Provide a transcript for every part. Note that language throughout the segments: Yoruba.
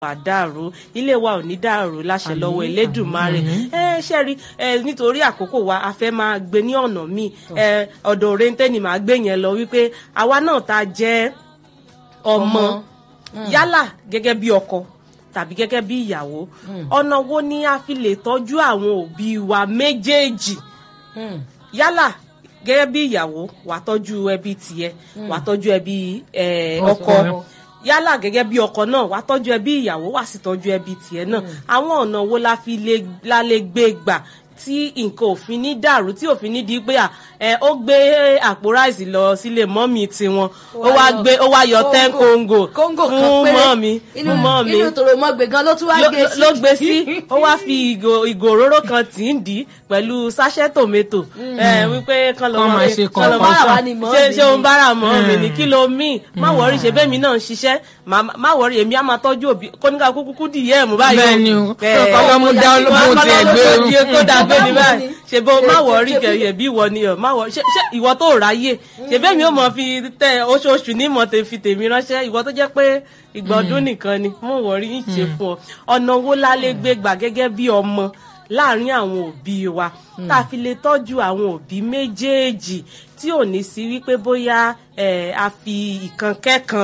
wà dàrú ilé wa ò ní dàrú láṣẹ lọ́wọ́ Elédùmarè ẹ ṣe rí ẹ nítorí àkókò wa a fẹ́ máa gbé ní ọ̀nà míì ẹ ọ̀dọ̀ òrèǹtẹ́ ni màá gbé yẹn lọ wípé àwa náà ta jẹ́ ọmọ yálà gẹ́gẹ́ bí ọkọ tàbí gẹ́gẹ́ bí ìyàwó ọ̀nà wo ni a fi lè tọ́jú àwọn òbí wa méjèèjì yálà gẹ́gẹ́ bí ìyàwó wà tọ́jú ẹbí tiẹ̀ wà tọ́jú ẹbí ọkọ yálà gẹ́gẹ́ bí ọkọ náà wà tọ́jú ẹbí ìyàwó wà sì tọ́jú ẹbí tiẹ̀ náà àwọn ọ̀nà wo la fi lè gbé gbà tí nǹkan òfin ní dàrú tí òfin ní di pé ẹ ó gbé àpò ráìsì lọ sílé mọ́mì tiwọn ó wá gbé ó wá yọ ten kóńgò fún mọ́mì fún mọ́mì inú tòrò mọ́ gbé gan ló tún wá gbé sí. ló gbé sí ó wá fi ìgò ìgò òróró kan tì í dì í pẹ̀lú sáṣẹ́ tòmẹ́tò wípé kán lọ máa ṣe kán lọ bára wa ni mọ́ ṣe mi ṣé òun bára mọ́ mi ní kí ló míì má wọrí ṣe bẹ́ẹ̀ mi náà ń ṣiṣẹ́ má wọrí èmi á máa tọ́jú òbí kóníkà kúkú dìyẹ́ ẹ̀ mú báyìí bẹ́ẹ̀ ni o kọ́kọ́ mú dá olóko tiẹ̀ gbé o kó dà gbé ni báyìí ṣe bó má wọrí kẹyẹ bí ìwọ ni ọ má wọrí ṣe ṣe ìwọ tó ráyè ṣe bẹ́ẹ̀ mi ò mọ̀ fi tẹ oṣooṣù ní mọ̀ fi tèmi ránṣẹ́ ìwọ tó jẹ́ pé ìgbà ọdún nìkan ni mo wọrí ń ṣe fún ọ ọ̀nà wo la lè gbé gbà gẹ́gẹ́ bí ọmọ láàárín àwọn òbí wa tá a fi lè tọ́jú àwọn òbí méjèèjì tí ò ní sí wípé bóyá a fi ìkan kẹ́kan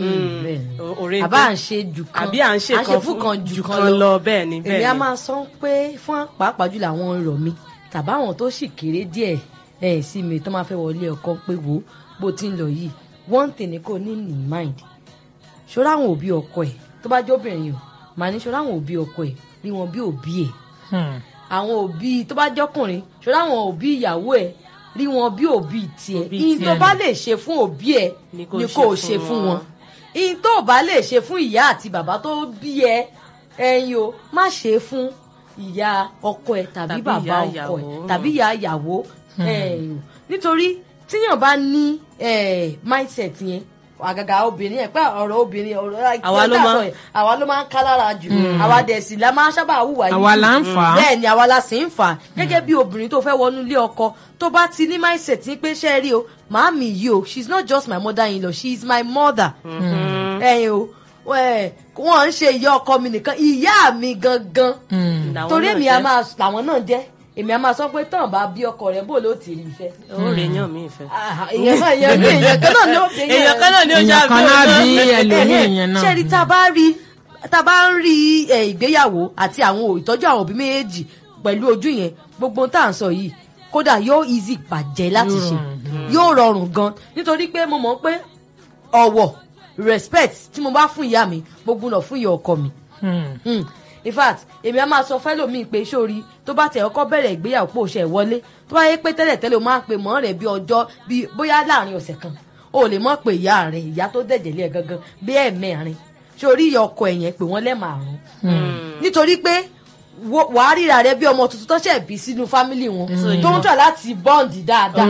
àbá à ń ṣe jù kan àbí à ń ṣe kan fún kan jù kan lọ bẹ́ẹ̀ ni bẹ́ẹ̀ ni. èmi á máa sọ pé fún pàápàá jùlọ àwọn ọ̀rọ̀ mi tàbá àwọn tó sì kéré díẹ̀ ẹ̀ sí mi tó máa fẹ́ wọlé ọkọ pé wo bó ti ń lọ yìí one thing ni kò ní ní mind ṣọ́ra àwọn òbí ọkọ ẹ̀ tó bá jẹ́ obìnrin o màá ní ṣọ́ra àwọn òbí ọkọ ẹ̀ rí wọn bí òbí ẹ̀ àwọn òbí tó bá jọkùnrin ṣọ́ra àwọn òbí ìyàwó ẹ̀ rí wọn bí òbí tiẹ̀ ìyìn tó bá lè ṣe fún òbí ẹ̀ ni kò ṣe fún wọn ìyìn tó bá lè ṣe fún ìyá àti bàbá tó bí ẹ ẹyin o má ṣe fún ìyá ọkọ ẹ tàbí bàbá ọkọ ẹ tàbí ìyá ìyàwó nítorí tíyàn bá ní mindset yẹn àgàgà obìnrin ẹ pé ọ̀rọ̀ obìnrin ọ̀rọ̀ àwa ló máa àwa ló máa ń ká lára jù àwa dẹ̀ sì la máa ń sábà hùwà yìí àwa là ń fà á bẹ́ẹ̀ ni àwa la sì ń fà á gẹ́gẹ́ bí obìnrin tó fẹ́ wọnú ilé ọkọ tó bá ti ní mindset ní pé ṣe rí o màámi yìí o she is not just my mother in law she is my mother ẹ̀yin o wọ́n ń ṣe ìyá ọkọ mi nìkan ìyá mi gangan torí èmi a máa làwọn náà jẹ́ èmi a máa sọ pé tán bá bí ọkọ rẹ bó ló ti rí ìfẹ́. ó rè yàn mí ìfẹ́. èèyàn náà èèyàn bí èèyàn kan náà ni ó fi èèyàn kan náà ni ó èèyàn kan náà bí ẹlòmíì yẹn náà. ṣé rí tá a bá rí tá a bá ń rí ìgbéyàwó àti àwọn ìtọ́jú àwọn òbí méjèèjì pẹ̀lú ojú yẹn gbogbo tá à ń sọ yìí kódà yóò easy bàjẹ́ láti ṣe yóò rọrùn gan nítorí pé mo mọ̀ pé ọ̀wọ̀ respect tí mo bá fún ìyá mi mo gbúdọ̀ fún ìyá ọkọ mi. in fact èmi á máa sọ fẹ́lòmíì pé sórí tó bá tẹ̀ ọkọ bẹ̀rẹ̀ ìgbéyàwó pò ṣe wọlé tó bá yẹ pé tẹ́lẹ̀ tẹ́lẹ̀ o máa ń pe mọ́ rẹ̀ bí ọjọ́ bí bóyá láàrin ọ̀sẹ̀ kan o lè mọ̀ pé ìyá rẹ̀ ìyá tó dẹ̀jẹ̀ lé ẹ̀ gangan bí ẹ̀ẹ̀mẹrin sórí ìyá ọkọ ẹ̀yẹn pé wọ́n lẹ́ẹ̀márùn nítorí pé wàá ríra rẹ bí ọmọ tuntun tó ṣẹ̀ bí sínú fámìlì wọn tó ń tọ̀ láti bọ́ǹdì dáadáa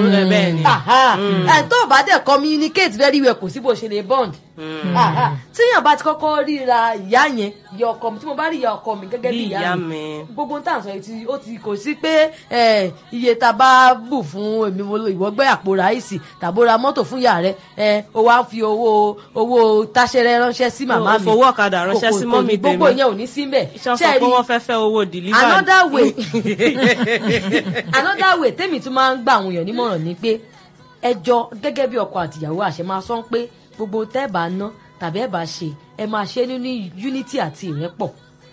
ẹ̀ tó bá dẹ̀ communicate very well kò sí bó ṣe lè bọ́ǹdì tíyàn bá ti kọ́kọ́ ríra ìyá yẹn ìyá ọkọ mi tí mo bá rí ìyá ọkọ mi gẹ́gẹ́ bí ìyá mi gbogbo tá à ń sọ yìí ó ti kò sí pé iye tá a bá bù fún èmi ìwọ gbé àpò ráìsì tàbó ra mọ́tò fún ìyá rẹ ó wá fi owó owó táṣẹrẹ ránṣẹ́ sí màmá mi fowó ọ̀kadà ránṣẹ́ sí mọ́mì tèmi gbogbo ìyẹn ò ní sí mbẹ̀ ṣé sọ pé wọ́n fẹ́ fẹ́ owó delivery. another way another way tèmi tún máa ń gbà àwọn èèyàn nímọ̀ràn ni pé ẹjọ́ gẹ́gẹ́ bí ọkọ àtìyàwó àṣẹ máa sọ pé gbogbo tẹ́ ẹ bá ná tàbí ẹ bá ṣe ẹ máa ṣe nínú unity àti ìrẹ́pọ̀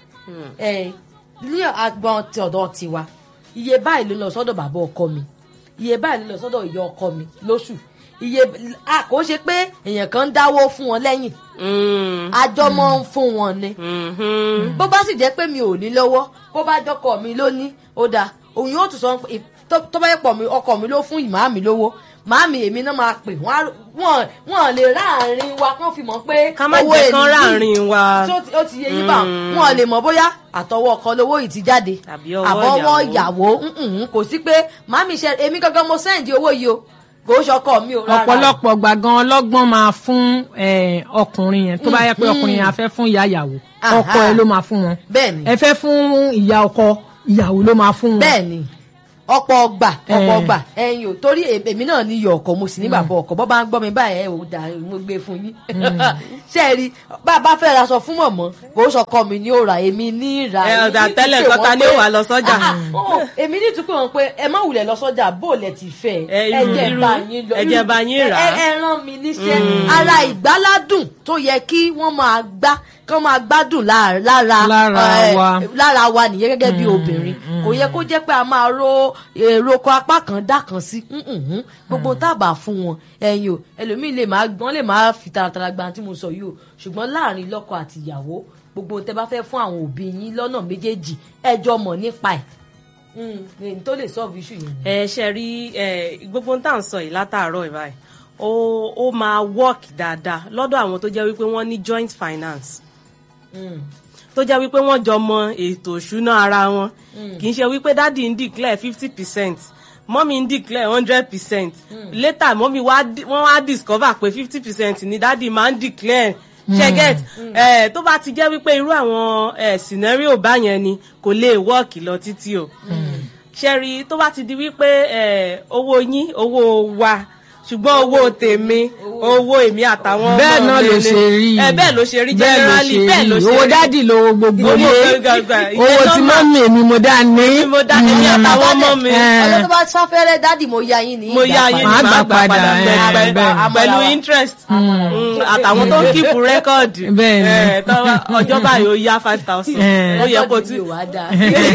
ẹ ní agbọn ti ọ̀dọ̀ tiwa iye báyìí ló lọ sọ́dọ̀ bàbá ọkọ mi iye báyìí ló lọ sọ́dọ̀ ìyá ọkọ mi lóṣù iye kò ṣe pé èèyàn kan ń dáwó fún wọn lẹ́yìn àjọ mọ́ ń fún wọn ni bó bá sì jẹ́ pé mi ò ní lọ́wọ́ bó bá jọkọ mi ló ní ó dáa òun yóò tún sọ tó bá yẹ pọ̀ mi ọkọ mi ló fún ìmáà mi lówó màámi èmi náà máa pè wọ́n wọ́n lè ráàrin wa kán fi mọ̀ pé ká má jẹ́ kán ráàrin wa ó ti yẹ yín bá wọ́n lè mọ̀ bóyá àtọwọ́ ọkọ lówó yìí ti jáde àbọ̀wọ́ ìyàwó kò sí pé màámi ṣe èmi gangan mo sẹ́ǹdì owó yìí o kò ó ṣọkọ mi ò rárá. ọ̀pọ̀lọpọ̀ gbàgán ọlọ́gbọ́n máa fún ọkùnrin yẹn tó bá yẹ pé ọkùnrin yẹn a fẹ́ fún ìyá ìyàwó ọkọ ẹ ló máa fún wọn bẹ́ẹ̀ni ẹ fẹ́ fún ìyá ọkọ ìyàwó ló máa fún wọn bẹ́ẹ̀ni ọ̀pọ̀ ọgbà ọ̀pọ̀ Eh. ọgbà ẹ̀yin ò torí è- èmi náà ní iyọ̀ ọkọ̀ mo sì ní bàbá ọkọ̀ bọ́ bá ń gbọ́ mi báyìí ẹ̀ ò dà mo gbé fún yín ṣé ẹ rí bá a bá fẹ́ ra aṣọ fún mọ̀mọ́ kò sọkọ mi ní ó ra èmi ní ìrà Ẹ, èmi ọ̀dà ní tẹ́lẹ̀ tún pè nǹkan ta wọ́n ni ó pé- wà lọ sọ́jà? Ah, ah, oh, èmi ní tún pé wọn pé ẹ má wulẹ̀ lọ sọ́jà bó lẹ ti fẹ́ Ẹ, ẹ irú- jẹ́ irú- bá yín lọ ẹ jẹ́ bá yín rà á. ẹ ẹ rán mi níṣẹ́ ara ìgbáládùn tó yẹ kí wọ́n máa gbá kí wọ́n máa gbádùn lára lára Lára eh, wa. lára wa nìyẹn gẹ́gẹ́ bí obìnrin kò yẹ kó jẹ́ pé a máa ro èrò kan apá kan dá kan sí Mm-mm. gbogbo tábà fún wọn ẹ̀yin o ẹlòmíì lè máa wọ́n lè máa fi taratara gba tí mo sọ yìí o ṣùgbọ́n láàrin lọ́kọ àti ìyàwó gbogbo tẹ́ bá fẹ́ fún àwọn òbí yín lọ́nà méjèèjì ẹjọ́ mọ̀ nípa ẹ̀ èyí tó lè solve issue yẹn. ẹ ṣe rí ẹ gbogbo ń tà ń sọ yìí látàárọ̀ ẹ̀ báyìí ó ó máa work dáadáa lọ́dọ̀ àwọn tó jẹ́ wípé wọ́n ní joint finance Mm. tó jẹ́ wípé wọ́n jọ mọ ètò ìṣúná ara wọn kì í ṣe wípé dádì ń declare fifty percent mọ́mí ń declare hundred percent later mọ́mí wá di- wọ́n wá discover pé fifty percent ni dádì máa ń declare ṣẹ́gẹ́t ẹ̀ tó bá ti jẹ́ wípé irú àwọn ẹ̀ scenario báyẹn ni kò lè work lọ títí o ṣẹ́rí tó bá ti di wípé ẹ̀ owó yín owó wa ṣùgbọ́n owó tèmi owó èmi àtàwọn ọmọ bẹ́ẹ̀ náà mi ló ni. ṣe rí ẹ bẹ́ẹ̀ ló ṣe rí bẹ́ẹ̀ ló generally ṣe bẹ́ẹ̀ ló rí ṣe owó rí dádì lówó gbogbo Owó ilé gbàgbà, ìyẹn owó tí normal. mọ́mì èmi mo dá ní. Èmi mo dá èmi àtàwọn ọmọ mi. Eh. ọjọ́ tó bá sáfẹ́rẹ́ dádì mo ya yín ní mo yá yín ní Màá màá gbà gbà padà padà, pẹ- eh, pẹ- bẹ́ẹ̀. pẹ̀lú interest Mm, àtàwọn tó ń kíìpù rẹ́kọ̀dì Bẹ́ẹ̀ ni. Eh, tọ́wọ́- ọjọ́ báyìí ó yá five thousand Eh. ó yẹ kó tí tí wàá dáa.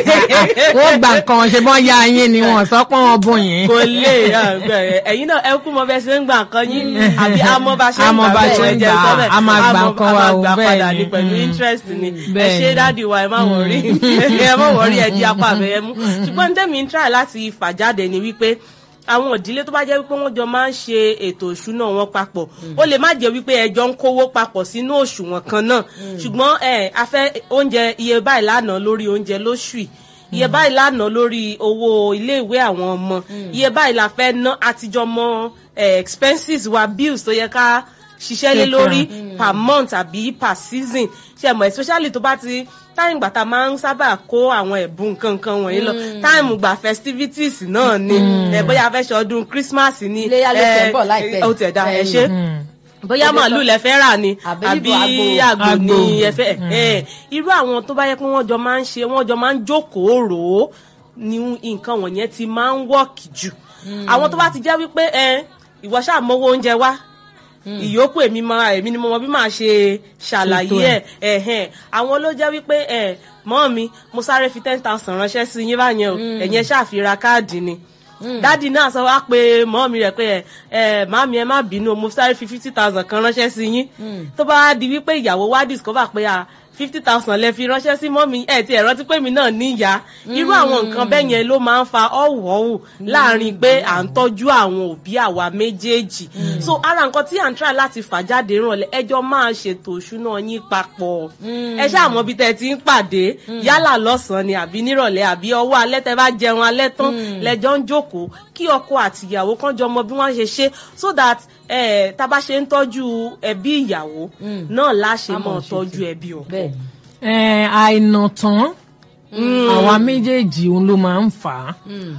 wọ́n gbà nǹkan ṣe bọ́n ya yín ni wọ́n sọ pé wọ́n bùn yín. kò lè eh, ẹ̀yin náà ẹ kú mọ bẹ́ẹ̀ ṣe ń gbà nǹkan yín àbí àmọ́ bá ṣe ń Àmọ́ gbà bá bẹ́ẹ̀ ṣe ń jẹ́ gbà, sọ bẹ́ẹ̀. a máa gbà Àmọ́- nǹkan a wa máa o, gbà bẹ́ẹ̀ padà ni. ní pẹ̀lú Mm. interest ni ẹ Bẹ́ẹ̀ ṣe ni. dáàdi wa ẹ má wọrí ẹ má wọrí ẹ di apá abẹ ẹ mú ṣùgbọ́n ní tẹ́mi ń try láti fà jáde ni wípé àwọn ìdílé tó bá jẹ́ wípé wọ́n jọ máa ń ṣe ètò ìṣúná wọn papọ̀ ó lè má jẹ́ wípé ẹjọ́ ń kówó papọ̀ sínú òṣùwọ̀n kan náà ṣùgbọ́n ẹ a fẹ́ oúnjẹ iye báyìí lánàá lórí oúnjẹ lóṣù yìí iye báyìí lánàá lórí owó iléèwé àwọn ọmọ iye báyìí la fẹ́ ná àtijọ́ mọ eh, expenses wa bills tó yẹ ká ṣiṣẹ́ lé Ṣe lórí kan. per month àbí per season ṣe mọ̀ especially tó bá ti táìmù gbà tá a máa ń sábà kó àwọn ẹ̀bùn nǹkan nǹkan wọ̀nyí lọ táìmù gbà festivities náà ni ẹ bóyá a fẹ́ ṣe ọdún Christmas ni Iléyá ló ẹ, tẹ̀ ń bọ̀ láìpẹ́. ó tẹ̀ dá ẹ Ẹ̀yìn. ṣe bóyá màálù lẹ fẹ́ rà ni Àbí àbí níbo àgbò àgbò. ni ẹ fẹ́ ẹ irú àwọn tó bá yẹ pé wọ́n jọ máa ń ṣe wọ́n jọ máa ń jókòó rò ó ni nǹkan wọ̀nyẹn ti máa ń wọ́ọ̀kì jù àwọn tó bá ti jẹ́ wípé ẹ ìwọ ṣáà mówó oúnjẹ wá ìyókù èmi máa èmi ni mo mọ bí màá ṣe ṣàlàyé Ṣètò ẹ ẹhẹn àwọn ló jẹ́ wípé ẹ mọ́ mi mo sáré fi ten thousand ránṣẹ́ sí yín báyẹn o ẹ̀yin ẹ ṣàfihàn káàdì ni dádì náà sọ wá pé mọ́ mi rẹ̀ pé ẹ ẹ màmí ẹ má bínú o, mo sáré fi fifty thousand kan ránṣẹ́ sí yín tó bá wá di wípé ìyàwó wá discover pé a fifty thousand lẹ fi ránṣẹ́ sí mọ́mí ẹ̀ tí ẹ̀ rántí pé mi náà níyà irú àwọn nǹkan bẹ́ẹ̀ yẹn ló máa ń fa ọ̀wọ̀ọ̀wù láàrin pé à ń tọ́jú àwọn òbí àwa méjèèjì so ara nǹkan tí à ń try láti fà jáde rànlẹ́ ẹjọ́ máa ṣètò ìṣúná yín papọ̀ ẹ ṣáà mọ bí tẹ́ ti ń pàdé yálà lọ́sàn-án ni àbí nírọ̀lẹ́ àbí ọwọ́ alẹ́ tẹ́ bá jẹun alẹ́ tán lẹ́jọ́ ń jókòó kí ọkọ àti ìyàwó kan jọ mọ bí wọ́n ṣe ṣe so that eh, tá a bá ṣe ń tọ́jú ẹbí ìyàwó náà láṣẹ A mọ́ mọ̀ ṣe tọ́jú ti. ẹbí ọkọ. bẹ́ẹ̀ ni. Eh, àìnà tán àwa méjèèjì òun ló máa ń fà á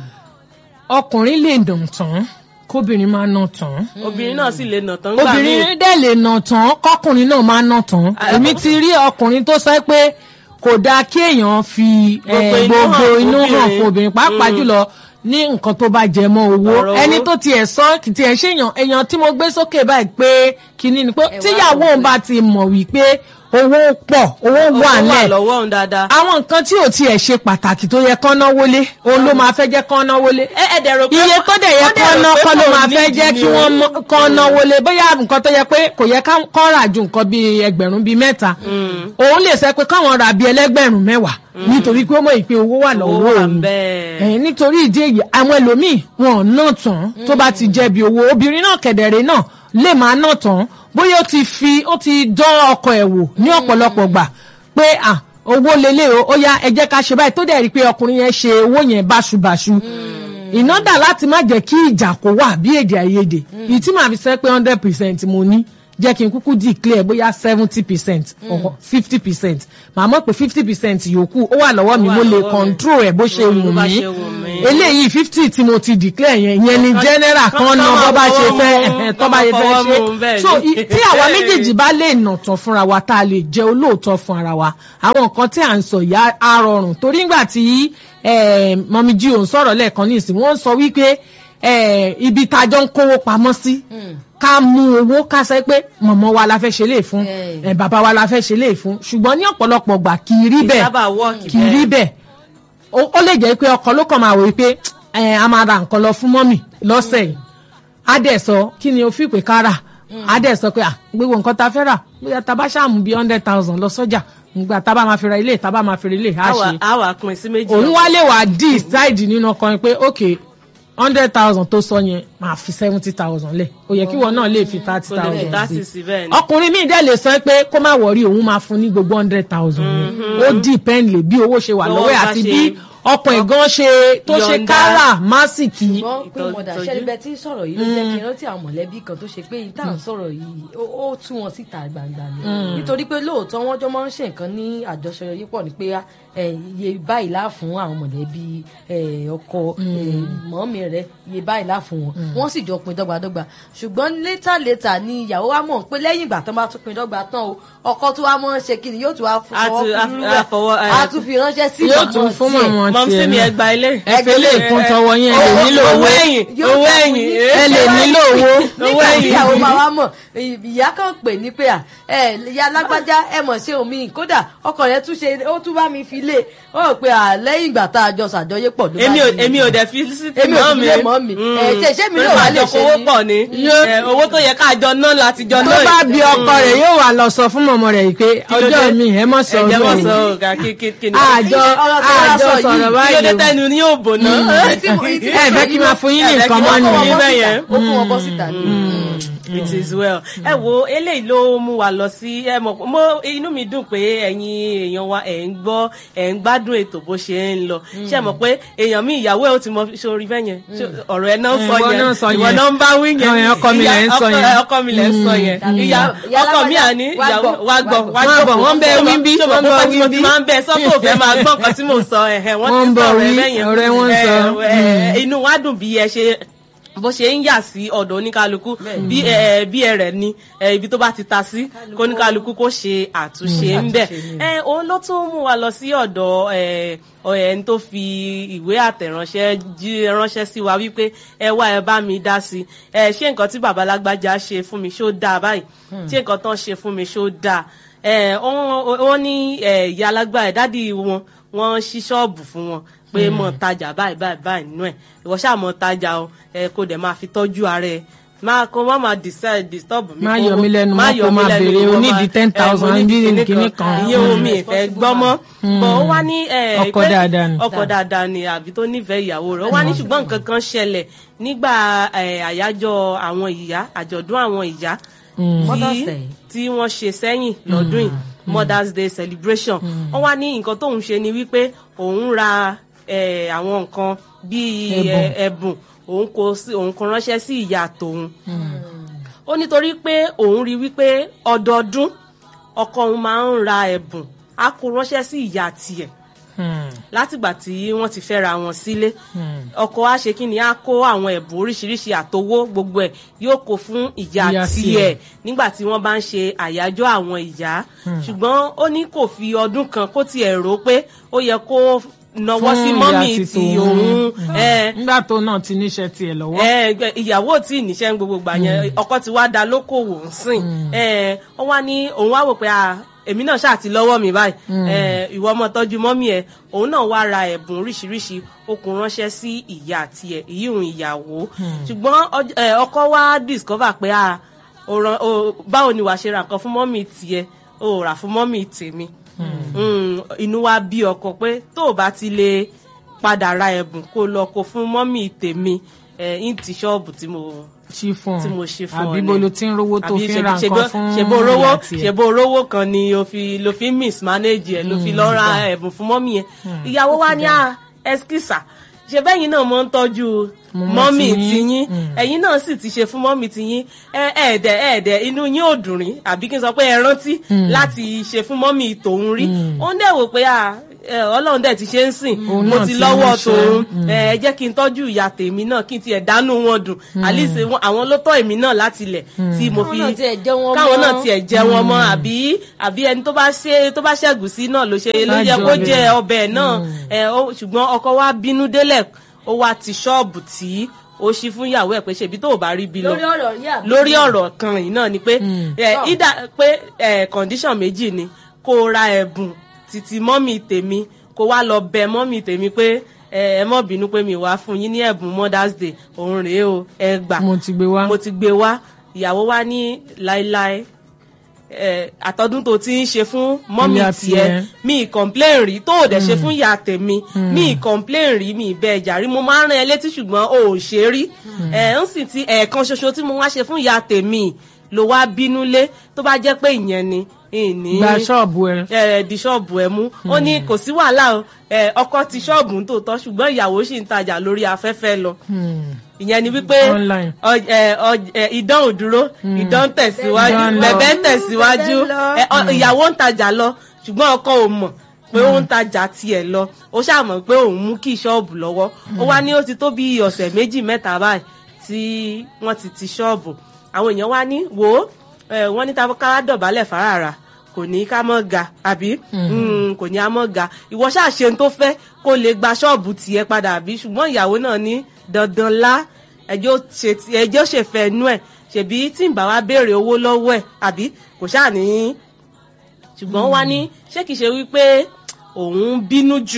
ọkùnrin lè nà tán kóbìnrin máa nà tán obìnrin náà sì lè nà tán gbà míì. obìnrin dẹ̀ lè nà tán kọkùnrin náà máa nà tán èmi ti rí ọkùnrin tó sọ pé kò dáa kí èèyàn fi eh, Gbogbo inú gbogbo hàn inú hàn fóbìnrin. fún obìnrin pàápàá jùlọ ní nǹkan tó bá jẹ mọ́ owó Ọ̀rọ̀ owó. ẹni tó tiẹ̀ sọ tiẹ̀ ṣèyàn èèyàn tí mo gbé sókè báyìí pé kínní ni pé Ẹ wá tíyàwó rò òun pé- bá ti mọ̀ wípé owó pọ̀ owó owó wà wà nílẹ̀ lọ́wọ́ òun dáadáa. àwọn nǹkan tí ò tiẹ̀ ṣe pàtàkì tó yẹ kán náwó lé òun ló máa fẹ́ jẹ́ kán náwó lé ẹ ẹ dẹ̀ rò pé iye tó dẹ̀ yẹ wọ́n dẹ̀ kán rò ná pé kán ló kò máa fẹ́ nídìí jẹ́ ni kí o. wọ́n mọ- kán náwó lé bóyá nǹkan tó yẹ pé kò yẹ ká- kán rà ju nǹkan bíi ẹgbẹ̀rún bíi mẹ́ta òun lè sọ pé káwọn rà bíi ẹlẹ́gbẹ̀rún mẹ́wàá nítorí pé ó mọ̀ ìpè owó wà owó lọ́wọ́ wà òun ń bẹ́ẹ̀. ẹ̀yìn nítorí ìdí èyí àwọn ẹlòmíì wọn ò ná tán tó bá ti jẹ̀bi owó obìnrin náà kẹ̀dẹ̀rẹ̀ náà lè máa ná tán bóyá ó ti fi ó ti dán ọkọ ẹ̀ wò ní ọ̀pọ̀lọpọ̀ gbà pé à owó lélẹ̀ o ó yá ẹ jẹ́ ká ṣe báyìí tó dẹ̀ rí i pé ọkùnrin yẹn ṣe owó yẹn báṣubàṣu iná dà láti má jẹ́ kí ìjà kó wà bí èdè àìyedè ìyí tí màá fi sẹ́ pé hundred percent mo ní jẹ́ kí n kúkú declare bóyá seventy percent or fifty percent màá mọ̀ pé fifty percent yòókù ó wà lọ́wọ́ mi Ó wà mo lè lọ́wọ́ mi. control ẹ̀ bó ṣe Mm, wù bó bá mí ṣe wù mí. eléyìí fifty tí mo ti declare yẹn yẹn ni Kan- general kan- kan kan náà máa bọ́ bá ṣe fọwọ́ fẹ́ mú, ẹ̀hẹ̀, tó kan bá máa ṣe fẹ́ fọwọ́ mú, ṣe bẹ́ẹ̀ so ni. i- tí àwa méjèèjì bá lè nà tán fúnra wa tá a lè jẹ́ olóòótọ́ fún ara wa àwọn nǹkan tí à ń sọ yìí á- á rọrùn torí ńgbà tí eh, mọ̀mí jí òun sọ̀rọ̀ lẹ́ẹ̀kan ní ìsìn wọ́n sọ wípé eh, ibi tájọ́ ń kówó pamọ́ sí ká mú owó ká sọ pé mọ̀mọ́ wa la fẹ́ ṣe lè fún Eh. eh, bàbá wa la fẹ́ ṣe lè fún ṣùgbọ́n ní ọ̀pọ̀lọpọ̀ gbà kì í rí Kì í bẹ́ẹ̀ sábà work kì í rí bẹ́ẹ̀ ó ó lè jẹ́ pé ọkọ ló kàn máa wò pé ẹ a máa ra nǹkan lọ fún mọ́mì lọ́sẹ̀ yìí á dẹ̀ sọ kí ni o fi pè ká rà á dẹ̀ sọ pé à gbogbo nǹkan ta fẹ́ rà bóyá ta bá ṣàmù bíi hundred thousand lọ sọ́jà nígbà tá a bá máa fi ra ilé tá a bá máa fi ra ilé á àwa ṣe àwa pín sí méjì òun wá lè wá decide nínú ọkàn pé ok hundred thousand tó sọ yẹn máa fi seventy thousand lẹ̀ ó yẹ kí wọn náà lè fi thirty Kó lè fi thousand 30 sí bẹ́ẹ̀ ni. ọkùnrin míì dẹ̀ lè sọ pé kó má wọrí òun máa fún ní gbogbo hundred thousand yẹn ó depend lè bí owó ṣe wà Lọ́wọ́ lọ́wọ́ ẹ̀ bá àti ṣe- bí ọkàn ìgan ṣe tó ṣe Yọ̀ǹda. kára másìkì ṣùgbọ́n pé ìtọ́jú- mọ̀dà ìtọ́jú. ṣẹ́lẹ́bẹ̀ tí ń sọ̀rọ̀ yìí ló jẹ́ kí n rántí àwọn mọ̀lẹ́bí kan tó ṣe pé yìí tá à ń sọ̀rọ̀ yìí ó ó tú wọn síta gbangba ni nítorí pé lóòótọ́ wọ́n jọ máa ń ṣe nǹkan ní àjọṣe yìí pọ̀ ní pé ẹ, iye báyìí lá fún àwọn mọ̀lẹ́bí ẹ, ọkọ ẹ, mọ́mì rẹ̀ iye báyìí lá fún wọn wọ́n sì jọ pín dọ́gbadọ́gba ṣùgbọ́n létà létà ni ìyàwó wa mọ̀ pé lẹ́yìn ìgbà tán bá tún pín dọ́gba tán o ọkọ tó wá mọ́ ń ṣe kí ni yóò tún wá A tún- fọwọ́ a- kúrú a fọwọ́, rẹ̀ ẹ, á tún fi ránṣẹ́ sí yóò tún màmá fún tiẹ̀. mọ̀mọ́ mọ̀mísí tiẹ̀ mi náà ẹgbà ilé ẹ fi lè kún tọwọ́ yẹn ẹ lè nílò owó owó ẹ̀yìn Yóò owó fẹ́ ẹ̀yìn fún yín. ẹ lè nílò owó nígbà tí ẹ̀yìn. ìyàwó máa wá mọ̀ ìyá kan pè ní pé à ẹ ìyá alágbájá ẹ mọ̀ ṣe omi kódà ọkọ rẹ tún ṣe ó tún bá mi fi lé ó rò pé à lẹ́yìn ìgbà tá a jọ ṣàjọyé pọ̀ ló bá èmi ò di- èmi ò dẹ̀ fi sí ti Èmi ò mọ́ fi mi lé mọ́ mi. Mm. Ẹ, ṣe- ṣé mi Pé náà wá máa lè jọ ṣe kówó ni? pọ̀ ni Yóò- Ẹ, owó tó yẹ ká jọ ná láti jọ tó ná bá yìí. bí ọkọ rẹ̀ yóò wà lọ sọ fún mọ̀mọ́ rẹ̀ yìí pé Kí ló ọjọ́ dé? mi ẹ mọ̀ sọ ẹ jẹ́ mọ́ ọjọ́ sọ mi ọ̀gá kí kí kí ni. àjọ ọ̀rọ̀ tí wọ́n àjọ sọ yìí, sọ̀rọ̀ kí ló dé báyìí o. tẹnu ní òbò náà. ẹ fẹ́ kí n máa fún yín ní Ẹ fẹ́ nǹkan kí mọ́ n máa ó fún nìyẹn yín bẹ́ẹ̀ yẹn. kó fún wọn bọ́ síta ni. it is well. ẹ wo eléyìí ló mú wa lọ sí ẹ mọ̀ mo inú mi dùn pé ẹ̀yin èèyàn wa ẹ̀ ń gbọ́ ẹ̀ ń gbádùn ètò bó ṣe ń lọ ṣé ẹ mọ̀ pé èèyàn mi ìyàwó ẹ̀ ó ti mọ sórí bẹ́ẹ̀ yẹn Ṣé ọ̀rọ̀ ẹ̀ náà sọ Ìwọ yẹn náà sọ ìwọ yẹn. náà ń bá wí yẹn Àwọn èèyàn ọkọ mi lẹ̀ ń sọ Ìyá- yẹn. ọkọ mi lẹ̀ ń sọ yẹn Mm. ìyá Ìyá ọkọ mi alágbádá, àní wá ìyàwó gbọ́, wá gbọ́ wá wá gbọ́. gbọ́ Wọ́n bẹ wí bí, ṣé mo wọ́n kó bọ pẹ́ tí mo wí ti bí. máa ń bẹ sọ́kò fẹ́ máa gbọ́ nǹkan tí mò ń sọ ẹ̀hẹ̀ wọ́n Wọ́n ti bọ sọ̀rọ̀ wí, ẹ̀ bẹ́yẹn ọ̀rẹ́ wọn Ẹ, sọ. ẹ, inú wa dùn bí ẹ ṣe bó ṣe ń yà sí ọ̀dọ̀ oníkálukú bí ẹ bí ẹ rẹ̀ ni ẹ, ibi tó bá ti ta sí kó oníkálukú kó ṣe àtúnṣe ń bẹ̀. ẹ òun ló tún mú wa lọ sí ọ̀dọ̀ ẹ ẹni tó fi ìwé àtẹ̀ránṣẹ́ jí ránṣẹ́ sí wa wípé ẹ wá ẹ bá mi dá sí i ẹ ṣé nǹkan tí bàbá lágbájá ṣe fún mi ṣó dáa báyìí ṣé nǹkan tán ṣe fún mi ṣó dáa ẹ wọ́n wọ́n ní ẹ, ìyá alágbára dádì wọn wọ́n ṣí ṣọ́ọ̀bù fún wọn pé mọ̀ tajà báyìí báyìí báyìí nínú ẹ̀ ìwọ ṣáà mọ̀ tajà o ẹ kó dẹ̀ máa fi tọ́jú ara ẹ̀ máa kó má máa decide disturb mi. Má kó- yọ mí lẹ́nu má mọ́ yọ kó mí máa lẹ́nu, béèrè kó onídìí máa- 10,000 ẹ, mo ní bí kinní kinní kan. kan. ìyẹn omi ìfẹ́ gbọ́ mọ́ bọ̀ ó wá ní ẹ, Ọkọ pé- dáadáa ni. ọkọ dáadáa ni àbí tó nífẹ̀ẹ́ ìyàwó rẹ̀ ó wá ní ṣùgbọ́n nǹkan kan ṣẹlẹ̀ nígbà ẹ, àyájọ́ àwọn ìyá àjọ̀dún àwọn ìyá Mother's tí Day. tí wọ́n ṣe sẹ́yìn lọ́dún yìí Mother's Day celebration wọ́n wá ní nǹkan tóun ṣe ni wípé òun ra eh, àwọn nǹkan bíi Ẹ̀bùn. eh, ẹ̀bùn òun kò sí òun kò ránṣẹ́ sí ìyá tòun ó nítorí pé òun rí wípé ọdọọdún ọkọ òun máa ń ra ẹ̀bùn á kó ránṣẹ́ sí ìyá tiẹ̀ látìgbà tí wọ́n ti fẹ́ra wọn sílé ọkọ á ṣe kí ni á kó àwọn ẹ̀bùn oríṣiríṣi àtowó gbogbo ẹ̀ yóò kó fún ìyá Ìyá tiẹ̀ tiẹ̀. nígbà tí wọ́n bá ń ṣe àyájọ́ àwọn ìyá ṣùgbọ́n ó ní kò fi ọdún kan kó tiẹ̀ rò pé ó yẹ kó nawọ́ sí Fún mọ́mì ìyá ti ti tòun. òun ẹ̀ nígbà tó náà ti níṣẹ́ tiẹ̀ lọ́wọ́. ẹ gbẹ- ìyàwó tí níṣẹ́ ń gbogbo gbà yẹn ọkọ ti wá da lókòwò ń sìn ẹ wọ́n wá ní òun wá wò pé à èmi náà ṣáà ti lọ́wọ́ mi báyìí ẹ ìwọ ọmọ tọ́jú mọ́mí ẹ òun náà wá ra ẹ̀bùn oríṣiríṣi ó kó ránṣẹ́ sí ìyá tiẹ̀ ìyíhun ìyàwó ṣùgbọ́n ọj- ẹ, ọkọ wá discover pé à ó rán- ó- báwo ni wàá ṣe ra nǹkan fún mọ́mí tiẹ̀ ó rà fún mọ́mí tèmi Mm, inú wa bí ọkọ pé tó o bá ti lè padà ra ẹ̀bùn kó lọ kó fún mọ́mì tèmi ẹ̀ ń ti ṣọ́ọ̀bù tí mo ṣí fún tí mo ṣe fún ọ àbí ni. bo ló ti ń rówó tó Àbí fi ń ṣebí- ra ṣebí- nǹkan fún ṣebí orówó ìyá tiẹ̀. ṣebí orówó kan ni o fi lo fi mismanage ẹ ló fi lọ ra ẹ̀bùn fún mọ́mì yẹn ìyàwó wa ní à ẹskísà ṣe bẹ́yìn náà mọ́ ń tọ́jú Mọ́mì mọ́mì tiyín. tiyín ẹ̀yin náà sì ti ṣe fún mọ́mì tiyín ẹ ẹ̀ẹ́dẹ̀ ẹ̀ẹ́dẹ̀ inú yín ò dùn rí àbí kí n sọ pé ẹ rántí láti ṣe fún mọ́mì tòun rí ó ń dẹ̀ wò pé à ẹ, ọlọ́run dẹ̀ ti ṣe ń sìn Òun mo náà ti ti lọ́wọ́ ríṣẹ́. tòun ẹ ẹ jẹ́ kí n tọ́jú ìyá tèmi náà kí n tiẹ̀ dánú wọn dùn at least wọn- àwọn ló tọ́ èmi náà láti ilẹ̀ tí mo fi Káwọn náà tiẹ̀ jẹ wọn káwọn mọ́. náà tiẹ̀ jẹ wọn mọ́ àbí àbí ẹni tó bá ṣe tó bá ṣẹ̀gùsí náà ló ṣe ló yẹ kó Lájọ jẹ rẹ̀. ọbẹ̀ náà ẹ ó- ṣùgbọ́n ọkọ wa bínú délẹ̀ ó wá ti ṣọ́ọ̀bù tí ó ṣí fún ìyàwó ẹ̀ pé ṣèbí tó ò bá rí bí lọ lórí ọ̀rọ̀ yìí àbí. lórí ọ̀rọ̀ kan yìí náà ni pé ẹ, Sọ. ìdá pé ẹ, condition méjì ni kó o ra ẹ̀bùn títí mọ́mì tèmi kó wá lọ bẹ mọ́mì tèmi pé ẹ ẹ mọ́ bínú pé mi wá fún yín ní ẹ̀bùn mother's day òun rèé o ẹ gbà mo ti gbé wá. mo ti gbé wá ìyàwó wa ní láéláé ẹ, àtọdún tó ti ń ṣe fún mọ́mì Ìyá tiẹ̀ tiẹ̀. mi ì complain rí tó ò dẹ̀ ṣe fún ìyá tèmi mi ì complain rí mi ì bẹ ẹ̀jà rí mo máa ń rán ẹ létí ṣùgbọ́n o ò ṣe rí ẹ̀ ń sì ti ẹ̀ẹ̀kan ṣoṣo tí mo wá ṣe fún ìyá tèmi ló wá bínú lé tó bá jẹ́ pé ìyẹn ni ìní gba ṣọ́ọ̀bù ẹ. ẹ di ṣọ́ọ̀bù ẹ mú ó ní kò sí wàhálà o ẹ, ọkọ ti ṣọ́ọ̀bù ń tòótọ́ ṣùgbọ́n ìyàwó sì ń tajà lórí afẹ́fẹ́ lọ Hmm. ìyẹn ni wípé Online. ọ- ẹ, ọ- ẹ, idán ò dúró idán ń tẹ̀síwájú Idán lọ. bẹ̀bẹ̀ ń tẹ̀síwájú Bẹ̀bẹ̀ lọ. ẹ, ọ- ìyàwó ń tajà lọ ṣùgbọ́n ọkọ ò mọ̀ pé ó ń tajà tiẹ̀ lọ ó ṣàmọ̀ pé òun mú kí ṣọ́ọ̀bù lọ́wọ́ ó wá ní ó ti tó bí ọ̀sẹ̀ méjì mẹ́ta báyìí tí wọ́n ti ti ṣọ́ọ̀bù àwọn èèyàn wá ní wò ó ẹ, wọ́n ní ká dọ̀bálẹ̀ fárara kò ní ká mọ́ ga àbí Mm, kò ní á mọ́ ga ìwọ ṣáà ṣe ń tó fẹ́ kó lè gba ṣọ́ọ̀bù tiẹ̀ padà àbí ṣùgbọ́n ìyàwó náà ní dandan lá ẹjọ́ ṣe ti- ẹjọ́ ṣèfẹ́ inú ẹ̀ ṣèbí tí ń bá wa béèrè owó lọ́wọ́ ẹ̀ àbí kò ṣáà ní ṣùgbọ́n wá ní ṣé kìí ṣe wípé òun bínú jù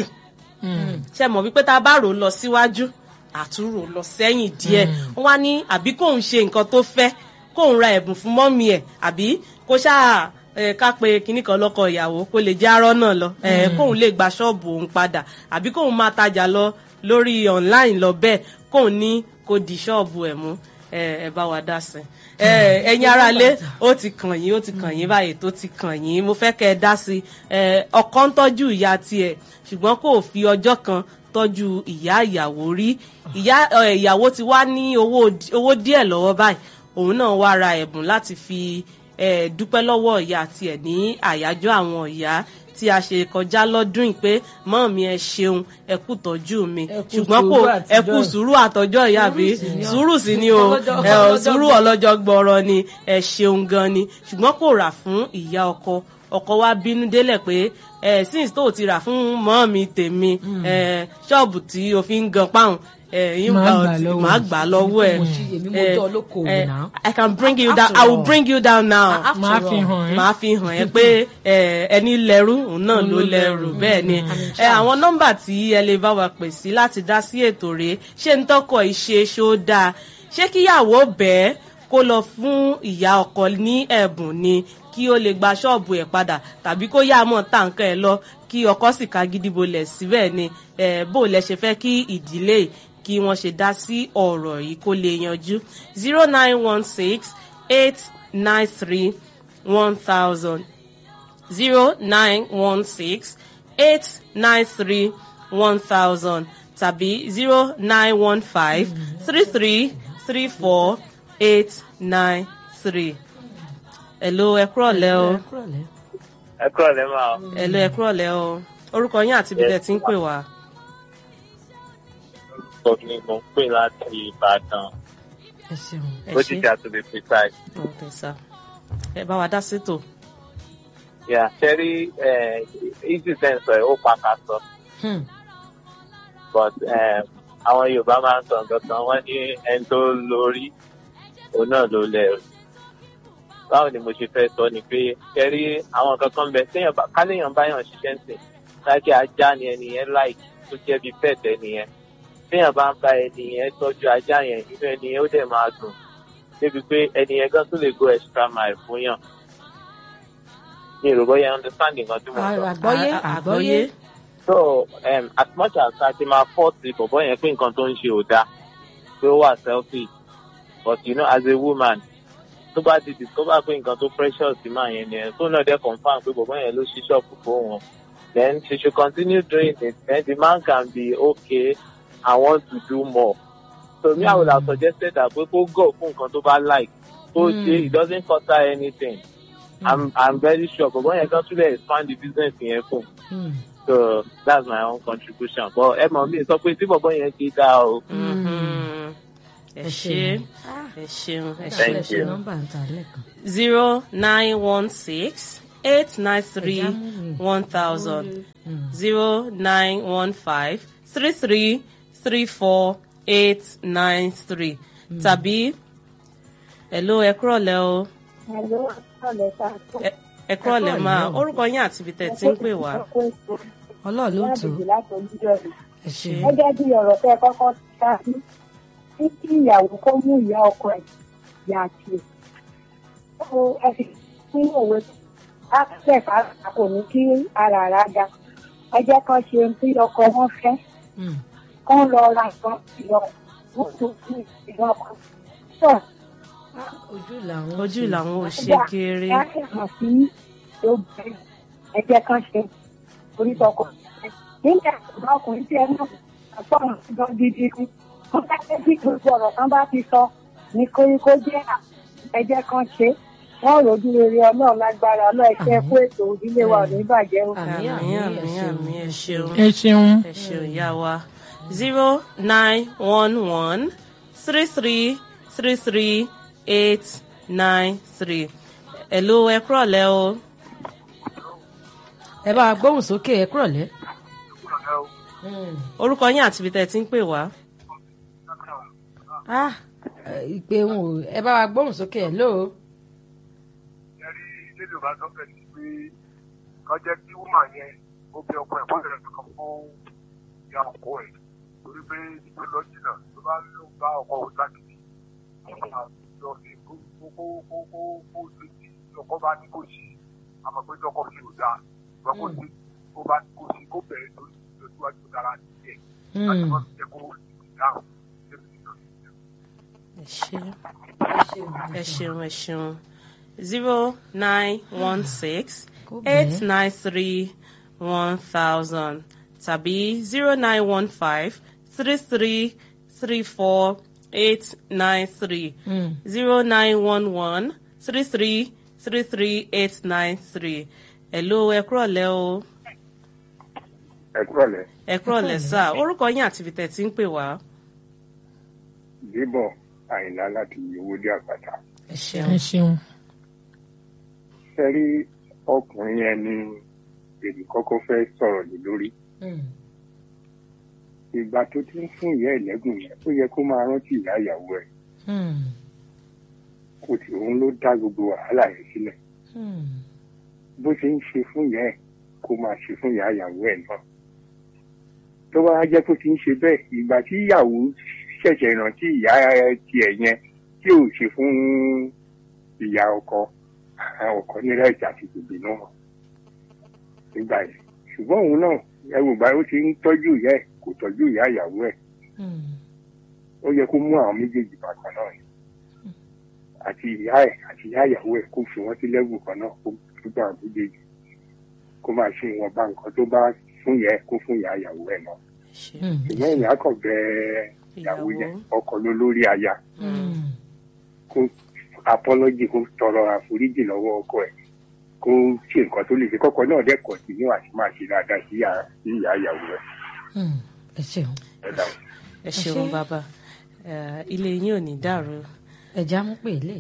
ṣe mọ̀ wípé tá a bá rò ó lọ síwájú àtúrò lọ sẹ́yìn díẹ̀ wọ́n wá ní àbí kóun ṣe nǹkan tó fẹ́ kóun ra ẹ̀bùn fún mọ́mì ẹ̀ àbí kó ṣáà ẹ, ká pe kinní kan lọ́kọ ìyàwó kó lè jẹ́ arọ́ náà lọ ẹ, kóun lè gba ṣọ́ọ̀bù òun padà àbí kóun máa tajà lọ lórí online lọ bẹ́ẹ̀ kóun ní kó di ṣọ́ọ̀bù ẹ̀ mú ẹ ẹ bá wa dá sí ẹ ẹ̀yin aráalé ó ti kàn yín ó ti kàn yín báyìí tó ti kàn yín mo fẹ́ kẹ́ ẹ dá sí ẹ ọkọ ń tọ́jú ìyá tiẹ̀ ṣùgbọ́n kò fi ọjọ́ kan tọ́jú ìyá ìyàwó rí ìyá ẹ, ìyàwó ti wá ní owó owó díẹ̀ lọ́wọ́ báyìí òun náà wá ra ẹ̀bùn láti fi ẹ, dúpẹ́ lọ́wọ́ ìyá tiẹ̀ ní àyájọ́ àwọn ìyá tí a ṣe kọjá lọ́dún yìí pé mọ́ọ̀mí ẹ ṣeun ẹ kú tọ́jú mi Ẹ kú ṣùgbọ́n kò sùúrù ẹ kú àtijọ́. sùúrù àtọjọ́ ìyá àbí sùúrù sí ni o Ọlọ́jọ́- ẹ ò ọlọ́jọ́ sùúrù ọlọ́jọ́ gbọ́rọ̀ ni ẹ ṣeun gan ni ṣùgbọ́n kò rà fún ìyá ọkọ ọkọ wa bínú délẹ̀ pé ẹ since tó o ti rà fún mọ́ọ̀mí tèmi ẹ ṣọ́ọ̀bù tí o fi ń gan páhùn ẹ yín Màá bá ọ gbà ti- lọ́wọ́ màá gbà lọ́wọ́ ẹ Mo ṣí- èmi mo ẹ, jẹ́ olókoòwò ẹ, náà. I can bring you After down I will all. bring you down now After máa fi all. hàn ẹ́. màá fi hàn ẹ́ pé ẹ, ẹni lẹ́rú òun náà ló lẹ́rù bẹ́ẹ̀ ni ẹ, àwọn nọ́mbà tí ẹ lè bá wa pè sí láti dá sí ètò rèé ṣé ń tọkọ ìṣe ṣó dáa ṣé kíyàwó bẹ́ẹ̀ kó lọ fún ìyá ọkọ ní ẹ̀bùn ni kí ó lè gba ṣọ́ọ̀bù ẹ̀ padà tàbí kó yá mọ̀ tàǹkà ẹ̀ lọ kí ọkọ sì ká gidi bolẹ̀ síbẹ̀ ni ẹ, bó lẹ ṣe fẹ́ kí ìdílé kí wọ́n ṣe dá sí ọ̀rọ̀ yìí kó lè yanjú zero nine one six eight nine three one thousand zero nine one six eight nine three one thousand tàbí zero nine one five three three three four eight nine three. Hello ẹ kúrọ̀lẹ́ o. ẹ kúrò lẹ́ máa Hello ẹ kúrọ̀lẹ́ o. Orúkọ yín àti ibi tẹ́ ti ń pè wá. sọ ni mo ń pè láti ìbàdàn ẹ ṣeun. Ẹ ó ṣé. ti jà to be precise. Okay, sir. Ẹ bá wa dá sétò. yà sẹ́rí easy sense ẹ̀ ó pàkà sọ Hmm. but um, àwọn yorùbá máa ń sọ nǹkan kan wọ́n ní ẹni tó lórí òun náà ló lẹ́rù báwo ni mo ṣe fẹ́ sọ ni pé sẹ́rí àwọn nǹkan kan bẹ téèyàn bá káléèyàn báyàn ṣiṣẹ́ ń sìn láti ajá ni ẹni yẹn láìkì tó jẹ́ bí pet ẹni yẹn téèyàn bá ń bá ẹni yẹn tọ́jú ajá yẹn inú ẹni yẹn ó dẹ̀ máa dùn débi pé ẹni yẹn gan tó lè go extra mile fún yàn ní ìròbọ́ yẹn understand nǹkan tí mo sọ. àgbọ́yé À- à- àgbọ́yé. so um, as much as a ti máa fọ́ọ̀tì bọ̀bọ́ yẹn pé nǹkan tó ń ṣe ò dáa pé ó wà selfish but you know as a woman tó bá ti discover pé nǹkan tó precious sí máa yẹn nìyẹn tó náà dẹ́ confam pé bọ̀bọ́ yẹn ló ṣí ṣọ́ọ̀bù fún wọn then she should continue doing it then the man can be okay I want to do more so me I would have suggested that pé kó go fún nǹkan tó bá like tó ṣe it doesn't cost her anything I'm I'm very sure bọ̀bọ́ yẹn kan tún lè expand the business yẹn fún un Hmm. so that's my own contribution but ẹ mọ̀ mi sọ pé tí bọ̀bọ̀ yẹn ti dá o. Mhm. ẹ ṣe ẹ ṣeun ẹ ṣe Thank ẹ ṣe you. nọ́mbà ń ta lẹ́ẹ̀kan. zero nine one six eight nine three one thousand zero nine one five three three three four eight nine three tàbí hello ẹ kúrọ̀lẹ́ o Hello, ọ̀lẹ́ ta. Ẹ- ẹ kúrọ̀lẹ́ máa orúkọ yín àti ibi tẹ̀ tí ń pè wá. ọlọ́ọ̀ ló tù ú. láti ojújọ́ rẹ̀. ẹ ṣe Gẹ́gẹ́ bí ọ̀rọ̀ tẹ́ ẹ kọ́kọ́ ti ṣáájú, ní kí ìyàwó kó mú ìyá ọkọ ẹ̀ yà tiẹ̀. Ó ẹ fi fún òwe ápẹ́ ká kò ní kí ara rà ga. Ẹ jẹ́ kán ṣe ohun tí ọkọ wọn fẹ́. Hmm. Kán lọ ra nǹkan ìyọ̀ wọ́n tó fún ìyá ọkọ. Sọ ojú làwọn ojú ṣe. làwọn ò ṣe kéré. Ẹ hàn sí obìnrin. Ẹ jẹ́ kán ṣe orí tọkọ. Nígbà tó ọkùnrin tí ẹ náà àpọ̀rọ̀ gan gidi ni. Wọ́n bá fẹ́ bí gbogbo ọ̀rọ̀ kan bá ti sọ ní koríko jẹ́ ẹ jẹ́ kán ṣe. Wọ́n rojú rere ọlọ́run lágbára ọlọ́ọ̀ṣẹ́ fún ètò ìdílé wa ò ní bàjẹ́ o. Àmì, àmì àmì, àmì ẹ ṣeun. àmì ẹ ṣeun. ẹ ṣeun. ẹ ṣeun ìyá wa zero nine one one three three three three eight nine three hello ẹ kúrọ̀lẹ́ o ẹ bá wa gbóhùn sókè ẹ kúrọ̀lẹ́. Hmm. orúkọ yín àti ibi tẹ̀ tí ń pè wá. ah ẹ, ìpè wọn ò ẹ bá wa gbóhùn sókè ẹ lóo. ẹrí ilé yorùbá sọ pé ní pé kọ́ jẹ́ kí wúmà yẹn ó bẹ ọkọ ẹ̀ kọ́sẹ̀ rẹ̀ kan fún ìyá ọkọ ẹ̀ torí pé ìpè lọ jìnnà tó bá ló bá ọkọ òun lákìtì ọkọ máa lọ sí kó kó kó kó kó kó ṣe tí ọkọ bá ní kó ṣe àmọ́ pé tọkọ ṣe ò dáa ìgbà kó ṣe kó bá ní kó ṣe kó bẹ̀rẹ̀ lórí ìlọsíwájú dára nílẹ̀ láti Hmm. má fi jẹ́ kó dáhùn débi nìkan. ẹ ṣe ẹ ṣeun ẹ ṣeun zero nine one six Kó bẹ́ẹ̀. eight nine three one thousand tàbí zero nine one five three three three four eight nine three Hmm. zero nine one one three three three three eight nine three hello ẹ kúrọ̀lẹ́ o ẹ kúrọ̀lẹ́ ẹ kúrọ̀lẹ́ sá orúkọ yín àti ibi tẹ̀ tí ń pè wá. débọ̀ àyìnlá láti owó dé àpáta. ẹ ṣeun. ẹ ṣeun. ṣe rí ọkùnrin yẹn ni èmi kọ́kọ́ fẹ́ sọ̀rọ̀ lé lórí. Hmm. ìgbà tó ti ń fún ìyá ẹ̀lẹ́gùn yẹn ó yẹ kó máa rántí ìyá ìyàwó ẹ̀ Hmm. kò tí òun ló dá gbogbo wàhálà yẹn sílẹ̀. Hmm. bó ṣe ń ṣe fún ìyá ẹ̀ kó máa ṣe fún ìyá ìyàwó ẹ̀ náà. tó bá jẹ́ kó ti ń ṣe bẹ́ẹ̀ ìgbà tí ìyàwó ṣẹ̀ṣẹ̀ rántí ìyá tiẹ̀ yẹn tí ò ṣe fún ìyá ọkọ àwọn ọkọ nílẹ̀ ìjà ti gbègbè náà nígbà yẹn ṣùgbọ́n òun náà ẹrù bá ó ti ń tọ́jú ìyá ẹ̀ kò tọ́jú ìyá ìyàwó ẹ̀ Hmm. ó yẹ kó mú àwọn méjèèjì bàkan náà ni àti ìyá ẹ̀ àti ìyá ìyàwó ẹ̀ kó fi wọ́n sí lẹ́gùn kan náà kó tó gbà àwọn méjèèjì kó máa ṣe ìwọ̀nba nǹkan tó bá fún ìyá ẹ̀ kó fún ìyá ìyàwó ẹ̀ náà ṣe Hmm. ṣùgbọ́n ìyá kan bẹ ìyàwó yẹn ọkọ ló lórí aya Hmm. kó apọ́lọ́jì kó tọrọ àforíjì lọ́wọ́ ọkọ ẹ̀ kó ṣe nǹkan tó lè ṣe kọ́kọ́ náà dẹ́kọ̀ sí ní àti máa ṣe dáadáa sí ìyá sí ìyá ìyàwó ẹ̀ Hmm. ẹ ṣeun. ẹ̀ dáhùn. ẹ ṣeun bàbá Eh, ilé yín ò ní dàrú ẹja mú pè lè.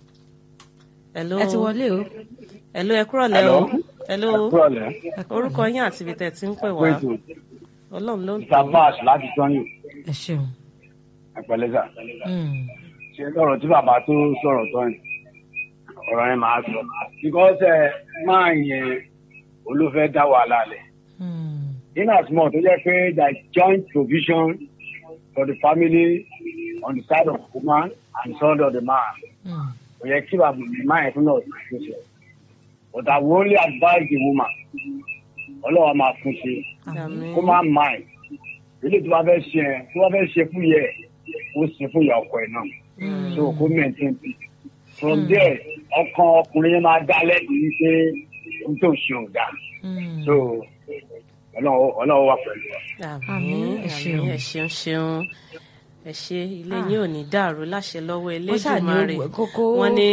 hello ẹ ti wọlé o. hello ẹ kúrọ̀lẹ́ o hello Kúrọ̀lẹ́. orúkọ yín àti ibi tẹ̀ tí ń pè wá Wéètò ọlọ́run ló ń tọ́ Savas láti Tọ́yìn, ẹ ṣeun. Àpẹlẹ́sà. Hmm. Ṣé lọ́rọ̀ tí bàbá tó sọ̀rọ̀ Tọ́yìn? Ọ̀rọ̀ yẹn máa sọ. Because ẹ máa yẹn olófẹ́ dá wàhálà lẹ̀. Hmm. In as much tó jẹ́ pé there is joint provision for the family on the side of the woman and the side of the man. Hmm. Kò yẹ kí bàbá mi máa yẹn fún náà ṣe ṣe. But I will only advise the woman. Ọlọ́wọ́ máa fún ṣe. àmín kó má mind ilé tí wọ́n fẹ́ ṣe ẹ̀ tí wọ́n fẹ́ ṣe fún yẹ ó ṣe fún ìyá ọkọ ẹ̀ náà so kó maintain peace from there ọkàn ọkùnrin yẹn máa dá lẹ́yìn pé ohun tó ń ṣe ò dáa Hmm. so ọlọ́wọ́ ọlọ́wọ́ wà pẹ̀lú wa. àmín Àmín, ẹ ṣeun. àmín ẹ ṣeun ṣeun ẹ ṣe ilé yín ò ní dàrú láṣẹ lọ́wọ́ ṣáà ní Elédùmarè owó- kókó- wọ́n ní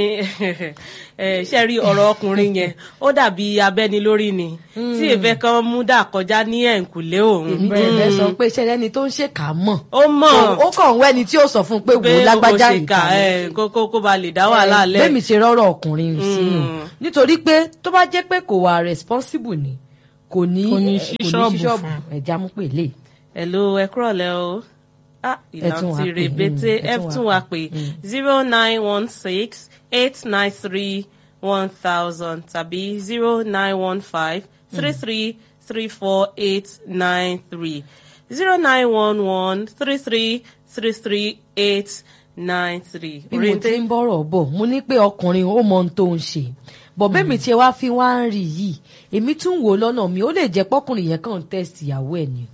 ẹ, ṣe rí ọ̀rọ̀ ọkùnrin yẹn ó dàbí abẹ́ni lórí ni tí ìfẹ́ kan mú dà kọjá ní ẹ̀ǹkùlé òun èmi tẹ̀ fẹ́ sọ pé ṣẹlẹ̀ ẹni tó ń ṣèkà mọ̀ ó mọ̀ ó kàn ń wẹ́ni tí ó sọ fún un pé wò pé ó lágbájá ó ṣe kà ẹ, kó kó- kó ba lè dá wàhálà lẹ̀ bẹ́ẹ̀mi ṣe rọ́rọ̀ ọkùnrin sínú Mm. nítorí pé tó bá jẹ́ pé kò wà responsible ni kò ní Kò ní eh, ṣí kò ṣọ́ọ̀bù ní ṣí ṣọ́ọ̀bù fún. ẹ̀já mú pè lè. Hello, ẹ kúrọ̀lẹ́ o. Ah, Ẹ tún wá ìlànà ti pè, rebete mm, ẹ ẹ tún tún wá wá pé zero nine one six eight nine three one thousand tàbí zero nine one five three three three four eight nine three zero nine one one three three three three eight nine three. bí mo ti ń bọ̀rọ̀ bọ̀ mo ní pé ọkùnrin ó mọ ohun tó ń ṣe bọ̀ bẹ́ẹ̀ mi tiẹ̀ wá fi wá ń rí yìí èmi tún wò ó lọ́nà mi ó lè jẹ́ pọ́kùnrin yẹn kàn ń test ìyàwó ẹ̀ ni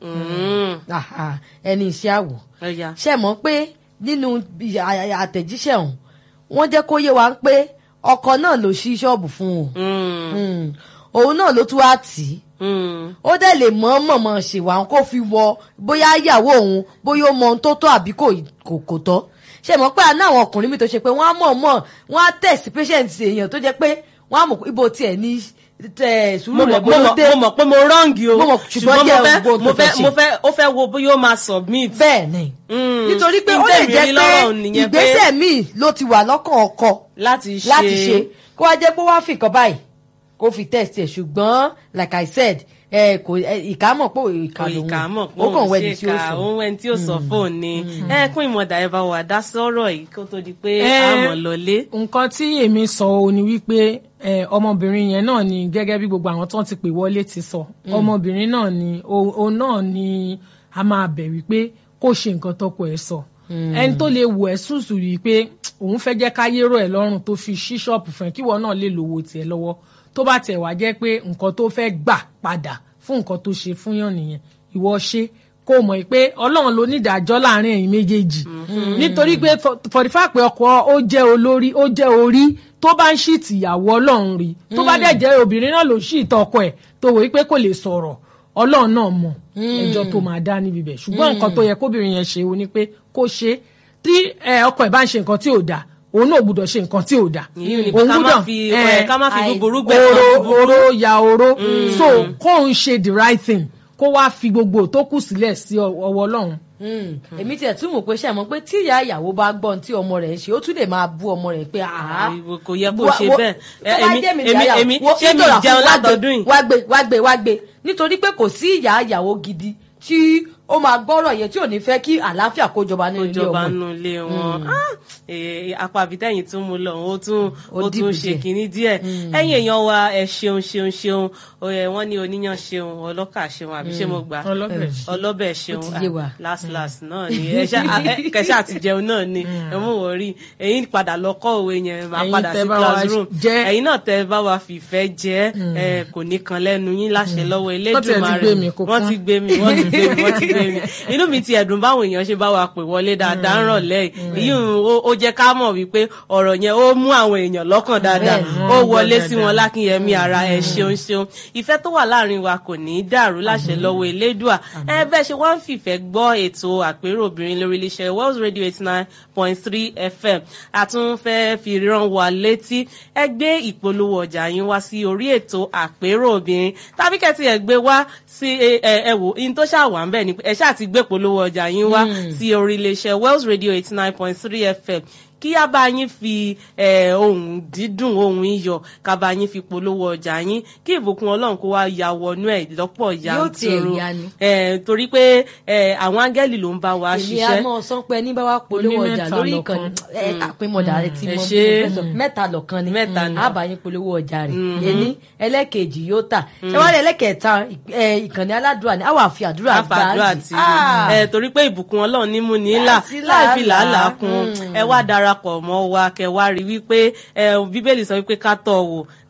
Mm, Ah, ah, ẹni iṣẹ́ àwọ̀ ó yá. ṣe mọ̀ pé nínú à- àtẹ̀jíṣẹ́ ọ̀hún wọ́n jẹ́ kó yé wa pé ọkọ náà ló ṣí ṣọ́ọ̀bù fún un Mm, Mm. òun náà ló tún wá tì í mm, ó dẹ̀ lè mọ́ mọ̀mọ́ ṣèwà kó fi wọ bóyá ìyàwó òun bóyá ó mọ ohun tó tọ́ àbí kò kò kò tọ́ ṣe mọ̀ pé àná àwọn ọkùnrin mi tó ṣe pé wọ́n á mọ̀ mọ̀ wọ́n á tẹ̀sí patient èèyàn tó jẹ́ pé wọ́n á mọ̀ pé ibo tiẹ̀ ní tẹ̀ sùúrù mo rẹ̀ mọ̀ bó ló mo mọ̀- dé mo mọ̀ pé mo rọ́ǹgì o Mo mọ̀, ṣùgbọ́n ṣùgbọ́n mo jẹ́ fẹ́ gbogbo mo tó fẹ́ fẹ́ mo ṣe. fẹ́ ó fẹ́ wo bóyá ó máa submit. bẹ́ẹ̀ ni Mm. nítorí pé ó lè Ntẹ́mi jẹ́ rí pé lọ́rọ̀ nìyẹn pé ìgbésẹ̀ míì ló ti wà lọ́kàn ọkọ láti ṣe láti ṣe kó wá jẹ́ pé wá fi nǹkan báyìí kó fi test ẹ̀ ṣùgbọ́n like I said ẹ kò ẹ, ìkà mọ̀ pé ìkà lòun ìkà mọ̀ pé ó kàn òun wẹ́ni ṣe tí ó kà sọ. òun ẹni tí ó sọ fóun ni ẹ kún ìmọ̀dà ẹ bá wà dá sọ́rọ̀ yìí kó tó di pé Eh, a mọ̀ lọlé. nǹkan tí èmi sọ ò ní wípé eh, ọmọbìnrin yẹn náà ni gẹ́gẹ́ bí gbogbo àwọn tó ti pè wọlé ti sọ ọmọbìnrin náà ni o- òun náà ni a máa bẹ̀ wípé kó ṣe nǹkan tọkọ ẹ̀ sọ ẹni tó lè wù ẹ́ sùsù yìí pé òun fẹ́ jẹ́ káyé rọ̀ ẹ́ lọ́rùn tó fi ṣí ṣọ́ọ̀pù fún ẹ kíwọ náà lè lówó tiẹ̀ lọ́wọ́ tó bá tiẹ̀ wá jẹ́ pé nǹkan tó fẹ́ gbà padà fún nǹkan tó ṣe fún yàn nìyẹn ìwọ ṣe kó mọ̀ pé ọlọ́run ló ní ìdájọ́ láàrin ẹ̀yin méjèèjì nítorí pé fọ̀dífà pé ọkọ ó jẹ́ olórí ó jẹ́ orí tó bá ń ṣì tìyàwó ọlọ́run rí tó bá dẹ̀ jẹ́ obìnrin náà ló ṣì tọkọ ẹ̀ tó wòye pé kò lè sọ̀rọ̀ ọlọ́run náà mọ̀ ẹjọ́ tó máa dá níbi bẹ̀ ṣùgbọ́n nǹkan tó yẹ kóbìnrin yẹn ṣe o ni pé kó ṣe tí ẹ, ọkọ ẹ̀ bá ń ṣe nǹkan tí ò dáa òun náà gbúdọ̀ ṣe nǹkan tí ò dáa Ìyẹn ni pé ká má fi- ẹ, ká má fi àì- búburú gbẹ̀san oro búburú. oro ya oro so kóun ṣe the right thing kó wá fi gbogbo tó kù sílẹ̀ sí ọ- ọwọ́ ọlọ́run Mm. èmi tiẹ̀ tún mọ̀ pé ṣe àmọ́ pé tí ìyá ìyàwó bá gbọ́n tí ọmọ rẹ̀ ń ṣe ó tún lè máa bú ọmọ rẹ̀ pé àá Ìwọ kò yẹ kó Wo- ṣe wo- bẹ́ẹ̀ tó Ẹ, bá èmi jẹ́ mi èmi ìyá èmi ìyàwó, ṣé mi ìdọ̀rà fún jẹun wá gbé- látọdún yìí. wá gbé wá gbé wá gbé nítorí pé kò sí ìyá ìyàwó gidi tí ó máa gbọ́rọ̀ yẹn tí ò ní fẹ́ kí àlàáfíà kó jọba nínú ilé ìjọba ọmọ nù ilé wọn Ah, eh, apá àbítẹ́yìn tún mú lọ ó tún Ó ó dìbò tún ṣe díẹ̀. kínní díẹ̀ ẹ̀yin èèyàn wa ẹ ṣeun ṣeun ṣeun ó yẹ wọ́n ní oníyàn ṣeun ọlọ́kà ṣeun àbí ṣé mo gbà ọlọ́bẹ̀ ọlọ́bẹ̀ ṣeun Ó ti yé wa. ah, last last náà ni ẹ ṣá- ah, ẹ- kẹṣà àti jẹun náà ni ẹ mú wọ rí ẹ̀yin padà lọ kọ́ òwe yẹn máa Ẹ̀yin padà tẹ́ sí bá wa classroom jẹ́- ẹ̀yin náà tẹ́ bá wa fìfẹ́ jẹ́ ẹ kò ní kan lẹ́nu yín láṣẹ lọ́wọ́ Wọ́n tiẹ̀ ti Elédùmarè gbé mi, kò wọ́n kán. ti gbé mi wọ́n ti gbé mi wọ́n ti gbé mi inú mi ti ẹ̀dùn báwọn èèyàn ṣe bá wa pè wọlé dáadáa ń rọ̀lẹ́ yìí ó ó jẹ́ ká mọ̀ wípé ọ̀rọ̀ yẹn ó mú àwọn èèyàn lọ́kàn dáadáa Bẹ́ẹ̀ni, ó wọ́n gbọ́ wọlé sí dáadáa. wọn lákìnyẹmí ara ẹ ṣeun ṣeun ìfẹ́ tó wà láàrin wa kò ní í dàrú láṣẹ lọ́wọ́ elédùà ẹ bẹ́ẹ̀ ṣe wá ń fìfẹ́ gbọ́ ètò àpérò obìnrin lórí iléeṣẹ́ Wells Radio eighty nine point three FM a tún fẹ́ fi rán wa létí ẹ gbé ìpolówó ọjà yín wá sí orí ètò àpérò obìnrin tàbí kẹ́tì ẹ̀ gbé wá sí ẹ ẹ ẹ wò in tó ṣáà wà ń bẹ̀ ni pé ẹ ṣáà ti gbé ìpolówó ọjà yín wá sí orí iléeṣẹ́ Wells Radio eighty nine point three FM kí á bá yín fi eh, ohun dídùn ohun iyọ̀ ká bá yín fi polówó ọjà yín kí ìbùkún ọlọ́run kó wá ya wọnú ẹ̀ lọ́pọ̀ Yóò tiẹ̀ yanturu yá ni. Eh, torí pé eh, àwọn áńgẹ́lì ló ń bá wa èmi á ṣiṣẹ́ mọ̀ sọ pé ní bá wa polówó Oní ọjà mẹ́ta lórí lọ́kan. ìkànnì ẹ àpémọ̀dà rẹ ti Ẹ mọ ṣé. bí mo fẹ́ sọ mẹ́ta lọ́kan ni Mẹ́ta ni. á bá yín polówó ọjà rẹ̀ ẹni ẹlẹ́kejì yóò tà ṣé wàá rí ẹlẹ́kẹta ẹ, ìkànnì aládùúrà ni á wà fi àdúrà gbà àfàdúrà á tí Ah. ẹ torí pé ìbùkún ọlọ́run ní mú ní là Láti láì fi làálàá. làálàá kun ẹ wá darapọ̀ mọ́ wa kẹ wá rí wípé ẹ bíbélì sọ wípé ká tọ̀ wò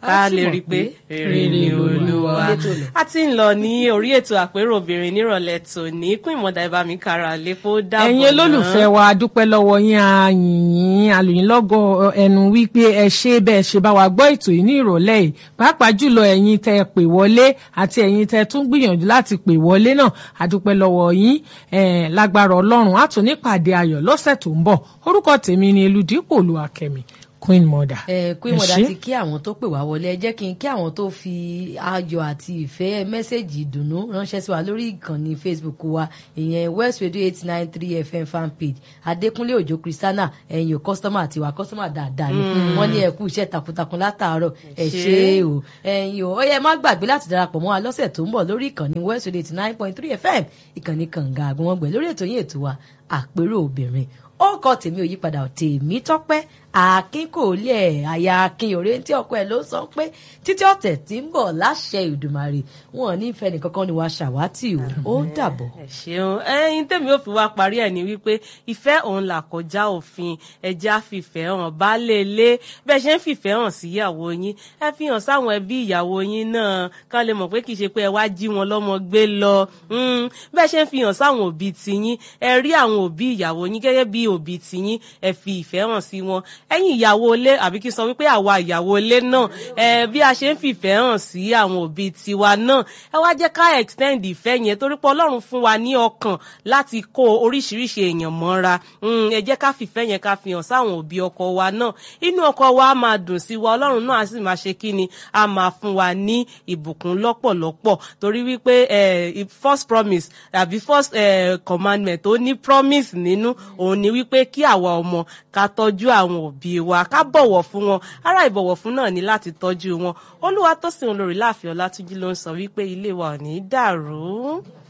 ká sì lè mọ̀ rí i pé pé rere ni olúwa Ilé tó lọ. a ti ń lọ ní orí ètò àpérò obìnrin nírọ̀lẹ́ tòní kún ìmọ̀dà ìbá mi kára lépo dábọ̀ ẹ̀yin olólùfẹ́ wa dúpẹ́ lọ́wọ́ yín àyìnyín àlùyìn lọ́gọ̀ ẹnu wípé ẹ ṣe bẹ́ẹ̀ ṣe bá wa gbọ́ ètò yìí ní ìrọ̀lẹ́ yìí pàápàá jùlọ ẹ̀yin tẹ́ ẹ pè wọlé àti ẹ̀yin tẹ́ ẹ tún gbìyànjú láti pè wọlé náà àdúpẹ́ lọ́wọ́ yín eh, lágbára ọlọ́run á tún nípàdé ayọ̀ lọ́sẹ̀ tó ń bọ̀ orúkọ tèmi ni eludipò olúwakẹ́mi queen mother. ẹ kú Ẹ ìmọ̀dá ṣé. ti kí àwọn tó pè wá wọlé ẹ jẹ́ kí n kí àwọn tó fi ayọ̀ àti ìfẹ́ mẹ́sẹ̀gì ìdùnnú ránṣẹ́ sí wa lórí ìkànnì facebook wa ìyẹn west radio eight nine three fm fan page adékúnlé òjò kristiana ẹ̀yin ò kọ́sítọ́mà àti wà kọ́sítọ́mà dáadáa ni wọ́n ní ẹ kú iṣẹ́ takuntakun látàárọ̀ ẹ ṣe é o ẹ̀yin ò ó yẹ má gbàgbé láti darapọ̀ mọ́ wa lọ́sẹ̀ tó ń bọ̀ lórí ìkànnì west radio eighty nine point three fm ìkànnì kànga àgbọ̀nwọ̀ngbẹ̀ lórí ètò yín ètò wa àpérò obìnrin ó kọ tèmi ò yípadà tèmi tọpẹ akin kò lè àyà akin òre tí ọkọ ẹ ló sọ pé títí ọ̀tẹ̀ tí ń bọ̀ láṣẹ ìdùmarè wọn ò ní fẹ́ nìkankan ni wàá ṣàwátì o ó dàbọ̀. ẹ ṣeun ẹyin tèmi ò fi wá parí ẹ ní wípé ìfẹ́ òun là kọjá òfin ẹjẹ́ àfìfẹ́ hàn baálé ilé bẹ́ẹ̀ ṣe ń fìfẹ́ hàn síyàwó yín ẹ fi hàn sáwọn ẹbí ìyàwó yín náà kán lè mọ̀ pé kì í ṣe pé ẹ wá jí wọn lọ́mọ gbé lọ Mm, bẹ́ẹ̀ ṣe ń fi hàn sáwọn òbí tiyín ẹ rí àwọn òbí ìyàwó yín gẹ́gẹ́ bí òbí tiyín ẹ fi ìfẹ́ hàn sí wọn ẹ̀yin ìyàwó ilé àbí kí n sọ wípé àwa ìyàwó ilé náà ẹ bí a ṣe ń fìfẹ́ hàn sí àwọn òbí tiwa náà ẹ wá jẹ́ ká extend ìfẹ́ yẹn torí pé ọlọ́run fún wa ní ọkàn láti kó oríṣiríṣi èèyàn mọ́ra Mm, ẹ jẹ́ ká fìfẹ́ yẹn ká fi hàn sáwọn òbí ọkọ wa náà inú ọkọ wa á máa dùn sí wa ọlọ́run náà á sì máa ṣe kí ni á máa fún wa ní ìbùkún lọ́pọ̀lọpọ̀ torí wípé eh, first promise àbí first eh, commandment tó ní promise nínú òun ni wípé kí àwa ọmọ ká tọ́jú àwọn òbí wa ká bọ̀wọ̀ fún wọn ara ìbọ̀wọ̀ fún náà ni láti tọ́jú wọn olúwa tó sìn olórí láàfin ọlátúnjí ló ń sọ wípé ilé wa ò ní dàrú.